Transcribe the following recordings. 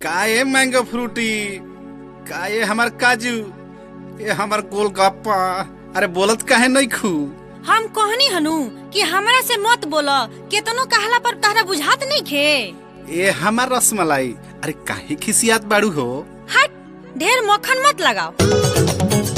का ये मैंगो फ्रूटी का ये हमार काजू ये हमार गोलगप्पा अरे बोलत काहे नहीं खू हम कहनी हनु कि हमरा से मत बोला केतनो कहला पर तहरा बुझात नहीं खे ये हमार रसमलाई अरे काहे खिसियात बाड़ू हो हट ढेर मक्खन मत लगाओ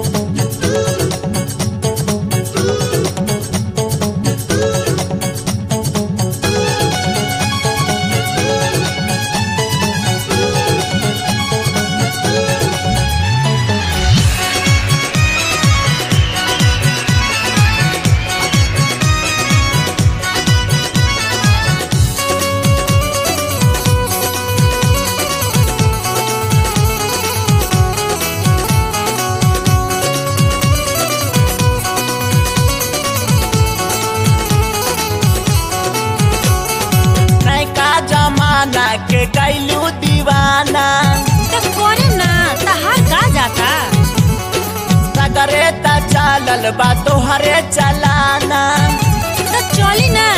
नैका जमाना के कैलू दीवाना तो करे ना तहार का जाता सगरे त चालल बा तोहरे चलाना तो चली ना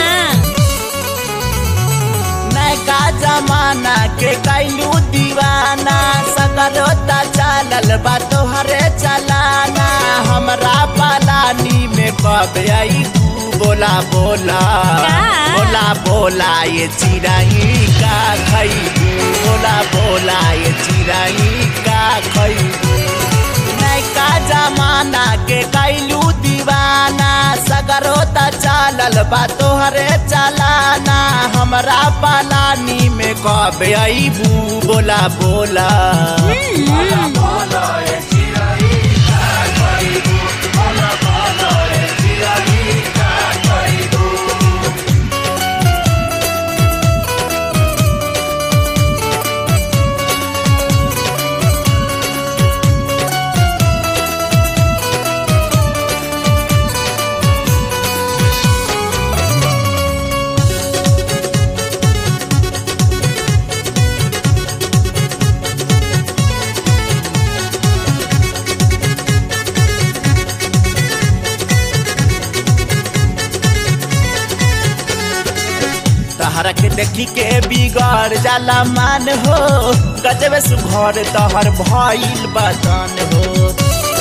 नैका जमाना के कैलू दीवाना सगरो त चालल बा तोहरे चलाना हमरा पालानी में कब आई तू बोला बोला का? बोला बोला ये चिराई का खैबू बोला बोला ये चिराई का खैबू नैका जमाना के कैलू दीवाना सगरो त चालल बा तोहरे चलाना हमरा पालानी में कब अबू बोला बोला तहरा के देखी के बिगड़ जाला मान हो गजबे सुघर तहर भइल बदन हो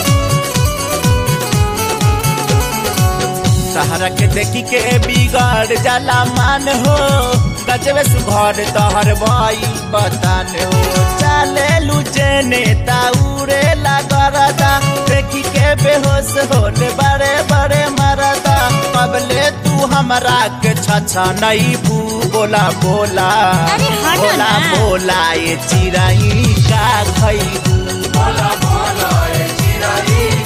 तहरा के देखी के बिगड़ जाला मान हो गजबे सुघर तहर भइल बदन हो चले लुचे नेता उड़े लगरदा देखी के बेहोश होले बड़े बड़े मरदा कबले तू हमरा के छछा नहीं बू बोला बोला अरे हटो बोला ना। बोला ये चिराई का खैबू बोला बोला ये चिराई